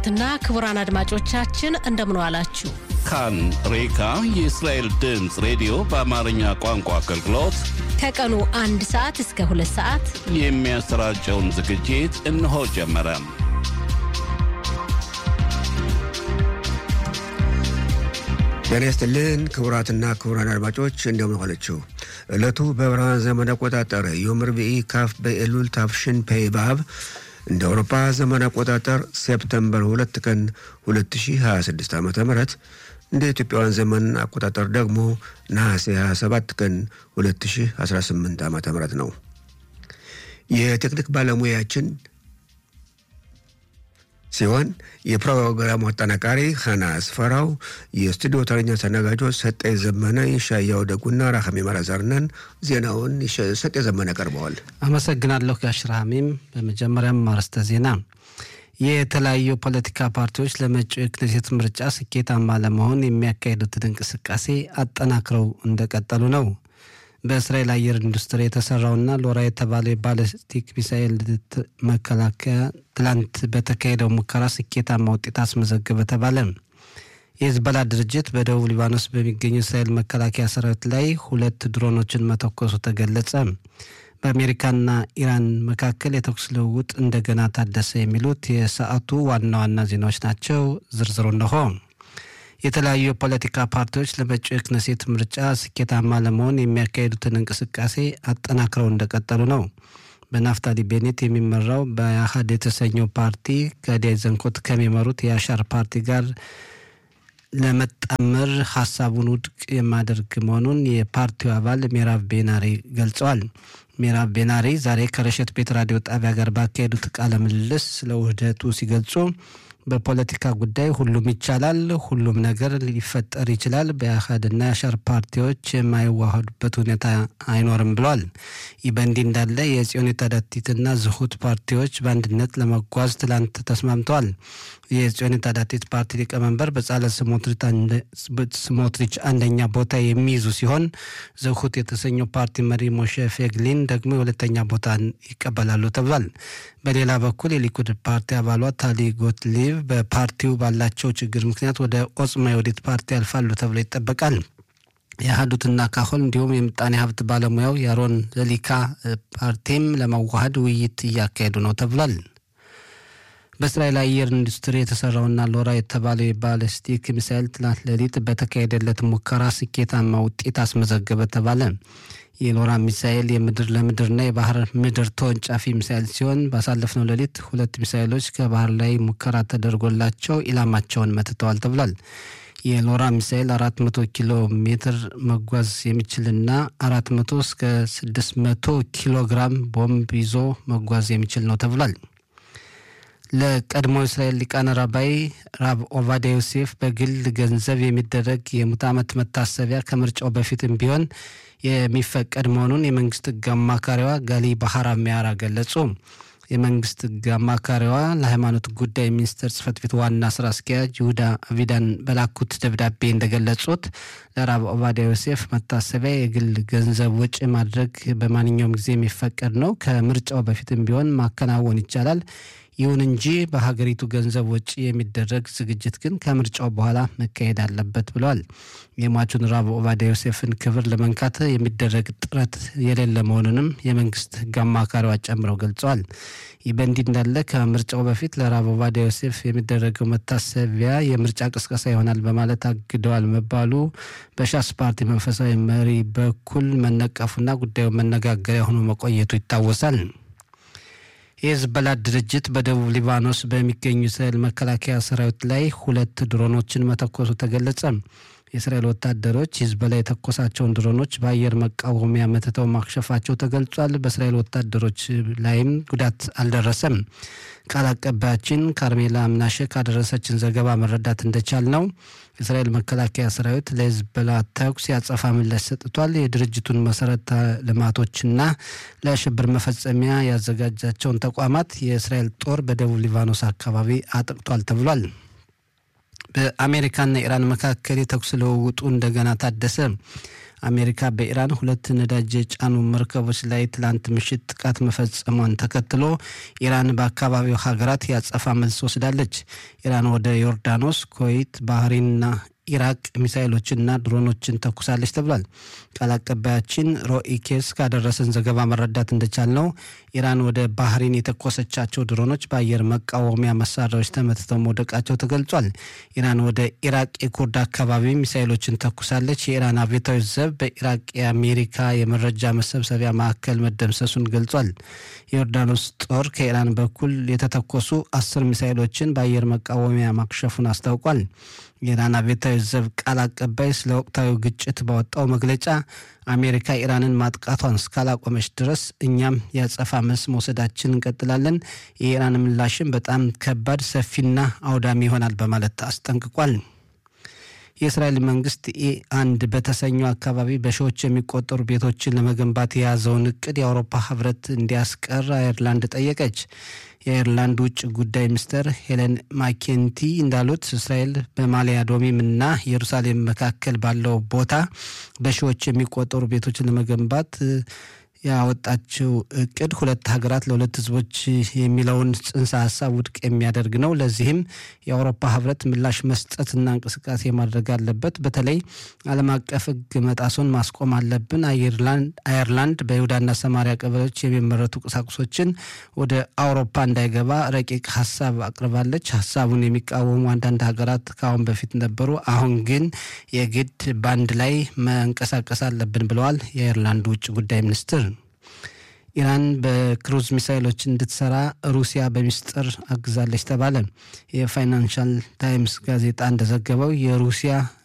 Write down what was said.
ክቡራትና ክቡራን አድማጮቻችን እንደምን ዋላችሁ። ካን ሬካ የእስራኤል ድምፅ ሬዲዮ በአማርኛ ቋንቋ አገልግሎት ከቀኑ አንድ ሰዓት እስከ ሁለት ሰዓት የሚያሰራጨውን ዝግጅት እነሆ ጀመረ። ጤና ይስጥልን ክቡራትና ክቡራን አድማጮች እንደምን ዋላችሁ። ዕለቱ በብርሃን ዘመን አቆጣጠር ዮም ርብዒ ካፍ በኤሉል ታፍሽን ፔይ ባብ እንደ አውሮፓ ዘመን አቆጣጠር ሴፕተምበር ሁለት ቀን 2026 ዓ ም እንደ ኢትዮጵያውያን ዘመን አቆጣጠር ደግሞ ነሐሴ 27 ቀን 2018 ዓ ም ነው። የቴክኒክ ባለሙያችን ሲሆን የፕሮግራሙ አጠናቃሪ ኸና አስፈራው፣ የስቱዲዮ ተረኛ ተነጋጆች ሰጠኝ ዘመነ፣ የሻያው ደጉና ራኸሚ መራዘርነን። ዜናውን ሰጤ ዘመነ ቀርበዋል። አመሰግናለሁ ጋሽ ራሚም። በመጀመሪያም አርዕስተ ዜና የተለያዩ ፖለቲካ ፓርቲዎች ለመጪው የክኔሴት ምርጫ ስኬታማ ለመሆን የሚያካሂዱትን እንቅስቃሴ አጠናክረው እንደቀጠሉ ነው። በእስራኤል አየር ኢንዱስትሪ የተሰራውና ሎራ የተባለው የባለስቲክ ሚሳኤል መከላከያ ትላንት በተካሄደው ሙከራ ስኬታማ ውጤት አስመዘገበ ተባለ። የሂዝቦላ ድርጅት በደቡብ ሊባኖስ በሚገኙ እስራኤል መከላከያ ሰራዊት ላይ ሁለት ድሮኖችን መተኮሱ ተገለጸ። በአሜሪካና ኢራን መካከል የተኩስ ልውውጥ እንደገና ታደሰ። የሚሉት የሰዓቱ ዋና ዋና ዜናዎች ናቸው። ዝርዝሩ እነሆ። የተለያዩ የፖለቲካ ፓርቲዎች ለመጪው የክነሴት ምርጫ ስኬታማ ለመሆን የሚያካሂዱትን እንቅስቃሴ አጠናክረው እንደቀጠሉ ነው። በናፍታሊ ቤኔት የሚመራው በአህድ የተሰኘው ፓርቲ ጋዲያ ዘንኮት ከሚመሩት የአሻር ፓርቲ ጋር ለመጣመር ሀሳቡን ውድቅ የማደርግ መሆኑን የፓርቲው አባል ሜራቭ ቤናሪ ገልጸዋል። ሜራቭ ቤናሪ ዛሬ ከረሸት ቤት ራዲዮ ጣቢያ ጋር ባካሄዱት ቃለ ምልልስ ስለ ውህደቱ ሲገልጹ በፖለቲካ ጉዳይ ሁሉም ይቻላል፣ ሁሉም ነገር ሊፈጠር ይችላል። በአህድና የአሻር ፓርቲዎች የማይዋሃዱበት ሁኔታ አይኖርም ብለዋል። ይህ በእንዲህ እንዳለ የጽዮን ታዳቲትና ዝሁት ፓርቲዎች በአንድነት ለመጓዝ ትላንት ተስማምተዋል። የጽዮን ታዳቲት ፓርቲ ሊቀመንበር በጻለ ስሞትሪች አንደኛ ቦታ የሚይዙ ሲሆን ዝሁት የተሰኘው ፓርቲ መሪ ሞሼ ፌግሊን ደግሞ የሁለተኛ ቦታ ይቀበላሉ ተብሏል። በሌላ በኩል የሊኩድ ፓርቲ አባሏ ታሊ ጎትሊቭ በፓርቲው ባላቸው ችግር ምክንያት ወደ ኦጽማ የወዴት ፓርቲ ያልፋሉ ተብሎ ይጠበቃል። የአህዱትና ካሆል እንዲሁም የምጣኔ ሀብት ባለሙያው የአሮን ዘሊካ ፓርቲም ለመዋሃድ ውይይት እያካሄዱ ነው ተብሏል። በእስራኤል አየር ኢንዱስትሪ የተሰራውና ሎራ የተባለው የባለስቲክ ሚሳይል ትናንት ሌሊት በተካሄደለት ሙከራ ስኬታማ ውጤት አስመዘገበ ተባለ። የሎራ ሚሳኤል የምድር ለምድርና የባህር ምድር ተወንጫፊ ሚሳኤል ሲሆን ባሳለፍነው ሌሊት ሁለት ሚሳኤሎች ከባህር ላይ ሙከራ ተደርጎላቸው ኢላማቸውን መትተዋል ተብሏል። የሎራ ሚሳኤል 400 ኪሎ ሜትር መጓዝ የሚችልና 400 እስከ 600 ኪሎ ግራም ቦምብ ይዞ መጓዝ የሚችል ነው ተብሏል። ለቀድሞ እስራኤል ሊቃነ ራባይ ራብ ኦቫዲያ ዮሴፍ በግል ገንዘብ የሚደረግ የሙት ዓመት መታሰቢያ ከምርጫው በፊትም ቢሆን የሚፈቀድ መሆኑን የመንግስት ሕግ አማካሪዋ ጋሊ ባህራ ሚያራ ገለጹ። የመንግስት ሕግ አማካሪዋ ለሃይማኖት ጉዳይ ሚኒስቴር ጽህፈት ቤት ዋና ስራ አስኪያጅ ይሁዳ አቪዳን በላኩት ደብዳቤ እንደገለጹት ለራብ ኦቫዲያ ዮሴፍ መታሰቢያ የግል ገንዘብ ወጪ ማድረግ በማንኛውም ጊዜ የሚፈቀድ ነው። ከምርጫው በፊትም ቢሆን ማከናወን ይቻላል። ይሁን እንጂ በሀገሪቱ ገንዘብ ወጪ የሚደረግ ዝግጅት ግን ከምርጫው በኋላ መካሄድ አለበት ብለዋል። የሟቹን ራብ ኦቫዲያ ዮሴፍን ክብር ለመንካት የሚደረግ ጥረት የሌለ መሆኑንም የመንግስት ህግ አማካሪዋ ጨምረው ገልጸዋል። ይህ በእንዲህ እንዳለ ከምርጫው በፊት ለራብ ኦቫዲያ ዮሴፍ የሚደረገው መታሰቢያ የምርጫ ቅስቀሳ ይሆናል በማለት አግደዋል መባሉ በሻስ ፓርቲ መንፈሳዊ መሪ በኩል መነቀፉና ጉዳዩ መነጋገሪያ ሆኖ መቆየቱ ይታወሳል። የሂዝቦላ ድርጅት በደቡብ ሊባኖስ በሚገኙ እስራኤል መከላከያ ሰራዊት ላይ ሁለት ድሮኖችን መተኮሱ ተገለጸ። የእስራኤል ወታደሮች ሂዝቦላ የተኮሳቸውን ድሮኖች በአየር መቃወሚያ መትተው ማክሸፋቸው ተገልጿል። በእስራኤል ወታደሮች ላይም ጉዳት አልደረሰም። ቃል አቀባያችን ካርሜላ ምናሸ ካደረሰችን ዘገባ መረዳት እንደቻል ነው የእስራኤል መከላከያ ሰራዊት ለሂዝቦላ ተኩስ ያጸፋ ምላሽ ሰጥቷል። የድርጅቱን መሰረተ ልማቶችና ለሽብር መፈጸሚያ ያዘጋጃቸውን ተቋማት የእስራኤል ጦር በደቡብ ሊባኖስ አካባቢ አጥቅቷል ተብሏል። በአሜሪካና ኢራን መካከል የተኩስ ልውውጡ እንደገና ታደሰ። አሜሪካ በኢራን ሁለት ነዳጅ የጫኑ መርከቦች ላይ ትላንት ምሽት ጥቃት መፈጸሟን ተከትሎ ኢራን በአካባቢው ሀገራት ያጸፋ መልስ ወስዳለች። ኢራን ወደ ዮርዳኖስ፣ ኩዌት፣ ባህሬንና ኢራቅ ሚሳይሎችንና ድሮኖችን ተኩሳለች ተብሏል። ቃል አቀባያችን ሮኢ ኬስ ካደረሰን ዘገባ መረዳት እንደቻልነው ኢራን ወደ ባህሬን የተኮሰቻቸው ድሮኖች በአየር መቃወሚያ መሳሪያዎች ተመትተው መውደቃቸው ተገልጿል። ኢራን ወደ ኢራቅ የኩርድ አካባቢ ሚሳይሎችን ተኩሳለች። የኢራን አብዮታዊ ዘብ በኢራቅ የአሜሪካ የመረጃ መሰብሰቢያ ማዕከል መደምሰሱን ገልጿል። የዮርዳኖስ ጦር ከኢራን በኩል የተተኮሱ አስር ሚሳይሎችን በአየር መቃወሚያ ማክሸፉን አስታውቋል። የኢራን አብዮታዊ ዘብ ቃል አቀባይ ስለ ወቅታዊ ግጭት ባወጣው መግለጫ አሜሪካ ኢራንን ማጥቃቷን እስካላቆመች ድረስ እኛም ያጸፋ መልስ መውሰዳችን እንቀጥላለን። የኢራን ምላሽም በጣም ከባድ፣ ሰፊና አውዳሚ ይሆናል በማለት አስጠንቅቋል። የእስራኤል መንግስት ኢ አንድ በተሰኘው አካባቢ በሺዎች የሚቆጠሩ ቤቶችን ለመገንባት የያዘውን እቅድ የአውሮፓ ህብረት እንዲያስቀር አየርላንድ ጠየቀች። የአየርላንድ ውጭ ጉዳይ ሚኒስትር ሄለን ማኬንቲ እንዳሉት እስራኤል በማሊያ ዶሚም እና ኢየሩሳሌም መካከል ባለው ቦታ በሺዎች የሚቆጠሩ ቤቶችን ለመገንባት ያወጣችው እቅድ ሁለት ሀገራት ለሁለት ህዝቦች የሚለውን ጽንሰ ሀሳብ ውድቅ የሚያደርግ ነው። ለዚህም የአውሮፓ ህብረት ምላሽ መስጠትና እንቅስቃሴ ማድረግ አለበት። በተለይ ዓለም አቀፍ ህግ መጣሱን ማስቆም አለብን። አየርላንድ በይሁዳና ሰማሪያ ቀበሌዎች የሚመረቱ ቁሳቁሶችን ወደ አውሮፓ እንዳይገባ ረቂቅ ሀሳብ አቅርባለች። ሀሳቡን የሚቃወሙ አንዳንድ ሀገራት ከአሁን በፊት ነበሩ። አሁን ግን የግድ በአንድ ላይ መንቀሳቀስ አለብን ብለዋል የአየርላንድ ውጭ ጉዳይ ሚኒስትር። ኢራን በክሩዝ ሚሳይሎች እንድትሰራ ሩሲያ በሚስጥር አግዛለች ተባለ። የፋይናንሻል ታይምስ ጋዜጣ እንደዘገበው የሩሲያ